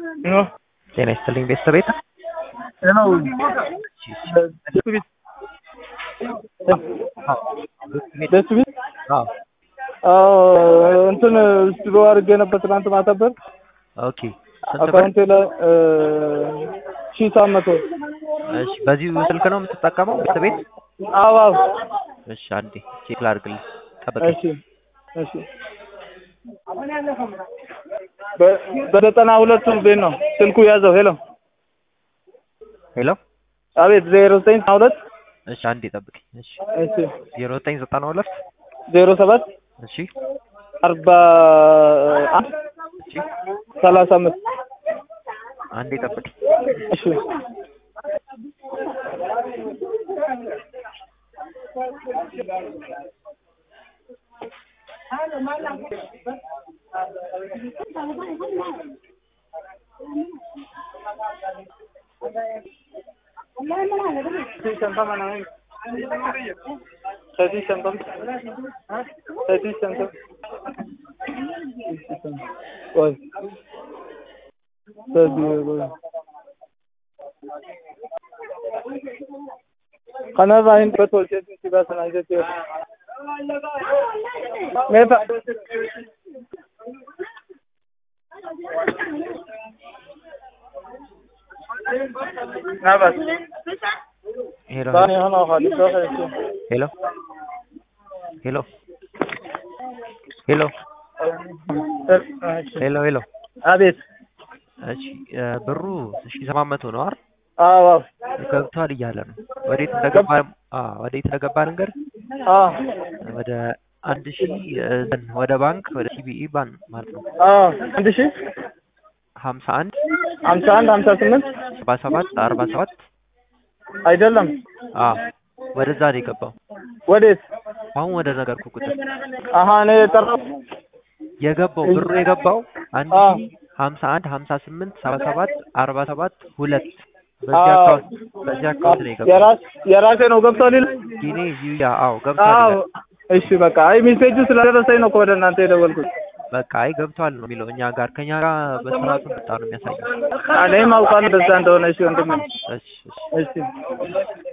ጤና ይስጥልኝ ቤተሰቤት ነው ደስ ቢል እንትን ስቱዲዮ አድርጌ ነበር ትናንት ማተበር ኦኬ ስንት ብር? አካውንቴ ላይ ሺህ ሰባት መቶ እሺ በዚሁ ስልክ ነው የምትጠቀመው ቤተሰቤት? አዎ አዎ እሺ አንዴ ቼክ ላድርግልኝ ጠብቀኝ። እሺ እሺ በ- በዘጠና ሁለቱ ቤት ነው ስልኩ ያዘው ሄሎ ሄሎ አቤት ዜሮ ዘጠኝ ዘጠና ሁለት እሺ አንዴ ጠብቀኝ። እሺ እሺ ዜሮ ዘጠኝ ዘጠና ሁለት ዜሮ ሰባት እሺ አርባ አንድ እሺ ሰላሳ አምስት አንዴ ጠብቀኝ። እሺ ሰतीश संतम सतीश संतम ओय खाना राइन पे थोड़े से सीधा सुनाई देती है मैं ना बस ሄሎ पानी हम खाली तो है ሄሎ ሄሎ ሄሎ ሄሎ ሄሎ አቤት እሺ እ ብሩ ሺ ሰባት መቶ ነው አይደል? አዎ አዎ ገብቷል እያለ ነው። ወዴት እንደገባ አዎ ወዴት እንደገባ ነገር አዎ ወደ አንድ ሺ እንትን ወደ ባንክ ወደ ሲቢኢ ባንክ ማለት ነው አዎ አንድ ሺህ ሀምሳ አንድ ሀምሳ አንድ ሀምሳ ስምንት ሰባ ሰባት አርባ ሰባት አይደለም አዎ ወደዛ ነው የገባው። ወዴት አሁን ወደ ነገርኩ ቁጥር አሀ እኔ የጠራው የገባው ብሩ የገባው አንድ አዎ። ሺ ሀምሳ አንድ ሀምሳ ስምንት ሰባ ሰባት አርባ ሰባት ሁለት በዚህ አዎ። አካውንት በዚህ አካውንት ነው የገባው። የራስ የራሴ ነው ገብቷል ይላል ጊኔ ዩያ አዎ ገብቷል አዎ ይላል። እሺ በቃ አይ ሜሴጁ ስለደረሰኝ ነው እኮ ወደ እናንተ የደወልኩት በቃ አይ ገብቷል ነው የሚለው እኛ ጋር ከኛ ጋር በስርዓቱ መጣ ነው የሚያሳየው። እኔም አውቃለሁ እንደዛ እንደሆነ እሺ ወንድሜ እሺ እሺ እሺ